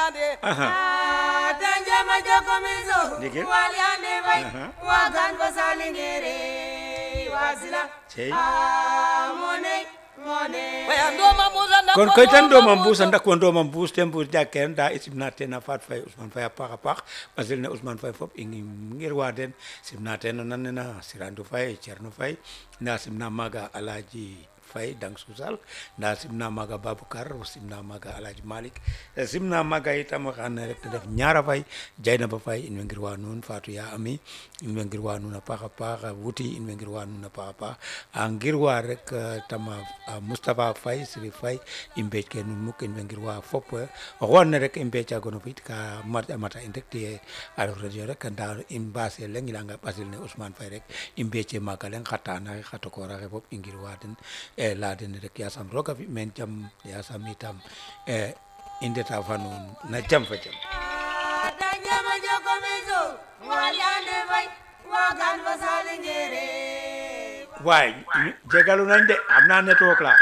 waliyande Aha. Ah, tanjama jokomiso Ndike. waliyande bay Aha. wagan ko salingere wasila Cey. Ah, mone mone waya ndoma musa nda kon koy tan ɗoma mbuus a ndakwa ndoma mbuus te mbuus jakkeen nda i simna teen a faat fay ousmane faye a paax a paax ɓasil ne ousmane faye fop i ngirwa den simna teen o nan nena sirandu faye cerno faye nda simna maaga alaji faye dang susal nda simna maaga baboucar simna maaga alaji malik simna maaga itam oxane rek te ref ñaara fay jaynaba faye in way ngirwa nuun fatou ya ami in way ngirwa nuun a paax a paax wuti in way ngirwa nuun a paax a paax a ngirwa rek eh, tama a moustapha faye siri faye i mbeec ke nuun muk in way ngirwa fop eh, oxu andona rek i mbeecagono fit ka mat a mata in rek tiye a ref radio rek nda i mbaase leŋ i leyanga ɓasil ne ousmane faye rek i mbeece maaga leŋ xa taana xe xa tokoora xe fop i ngirwa den e leya den rek yasam roga fi meen jam yasam itam e i ndeta fa nuun na jam fa jam tanjama jokomiso waliyande bay wagan ko salingere waay jegalu nañ de am naa network la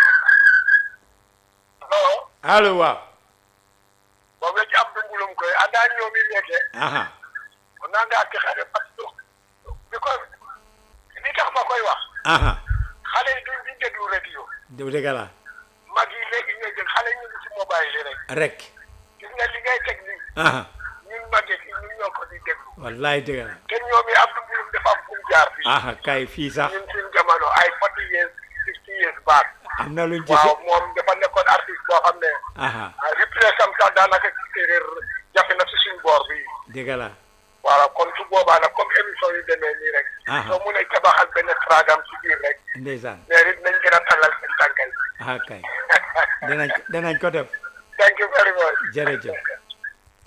non allo waaw boobu la ci am dungulum koy anda ñoomi meke aha o nanga ke xale parce que because li tax ma koy wax aha xale yi duñ duñ déglu radio dëgg dëgg la mag yi léegi ñooy jël xale ñu ngi ci mobile yi rek rek gis nga li ngay teg nii aha ñun màgget yi ñun ñoo ko di déglu wallaay dëgg la te ñoom yi am dungulum dafa am fu mu jaar fii aha kay fii sax ñun suñ jamono ay forty years fifty years back am na luñ ci waaw moom dafa nekkoon artiste boo xam ne aha replace am sax daanaka ci séeréer jafe na si suñ boor bi dëgg la voilà kon su boobaa nag comme émission yu demee nii rek. Aha. soo mun a tabaxal benn tragam ci biir rek. ndeysaan mais it nañ gën a tàllal seen tànkal. aha kay danañ danañ ko def thank you very much. jërëjëf